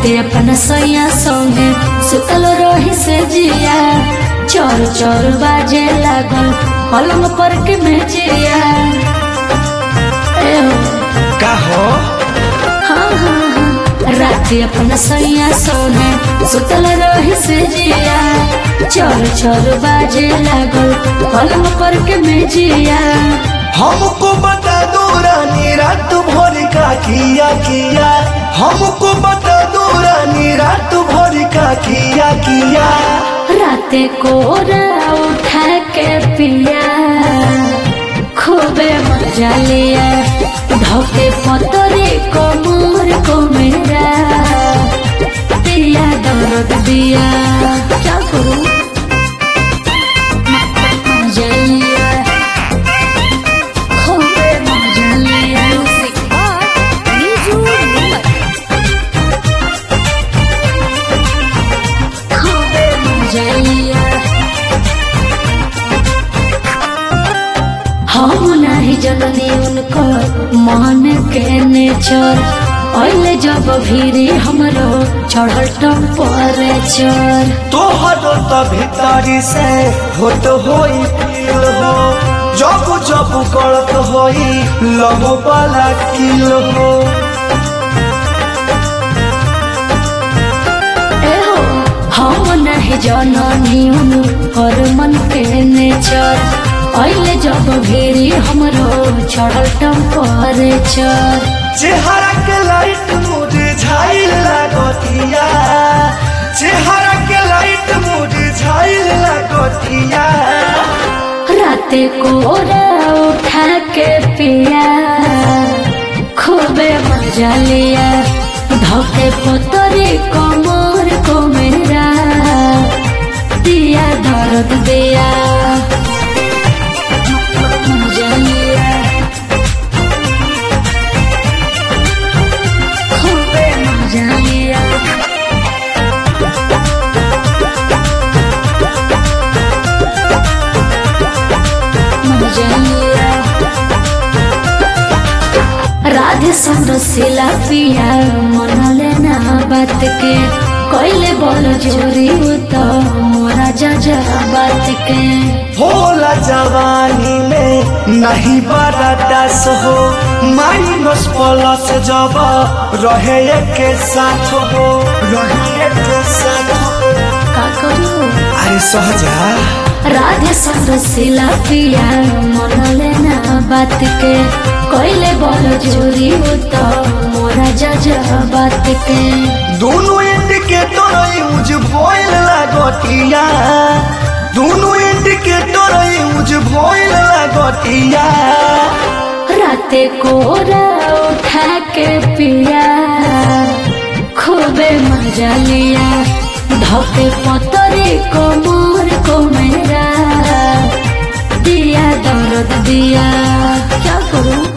राते अपन सैया संगे सुतल रही से जिया चोर चोर बाजे लागल पलंग पर के मेजिया ए हो का हो हाँ हाँ हाँ राते अपन सैया सोने सुतल रही से जिया चोर चोर बाजे लागल पलंग पर के मेजिया हमको बता दो रानी रात भर का किया किया हमको बता दो रानी रात भर का किया किया राते कोरा उठा के पिया खूबे मजा लिया धोके पतरे कोमर को मेरा दिया दर्द दिया क्या करूं मजा लिया खूबे मजा लिया खूबे मजा लिया हम नहीं जननी उनको मान के नेचर पहले जब भीरी हमरो चढ़ल टेम्परेचर तोहर तो भीतरी से होत होई फील हो जब जब गलत होई लहो वाला किल हो एहो हम नहीं जननी उनकर मन के नेचर पहले जब भीरी हमरो चढ़ल टेम्परेचर चेहरा के लाइट मुरझाइल लागतिया चेहरा के लाइट मुरझाइल लागतिया राते कोरा उठा के पिया खूबे मजा लिया धोके पोतरे कमर को मेरा दिया दर्द दिया मजा लिया खूबे मजा लिया मजा लिया राधे संरसिला पिया मनले ना बात के कोइले बोल जोरी तो मोरा जा बात के होला जवानी में नहीं बड़ा दस हो माइनस प्लस जब रहे के साथ हो रहे के साथ हो का करू अरे सहजा राधे संरसिला पिया मनले ना बात के कोइले बोल जोरी तो मोरा जा बात के दोनों इंडिकेटर यूज भइल लागतिया दोनों इंडिकेटर यूज भइल लागतिया राते कोरा उठा के पिया खूबे मजा लिया धोके पतरे कोमर को मेरा दिया दर्द दिया क्या करूं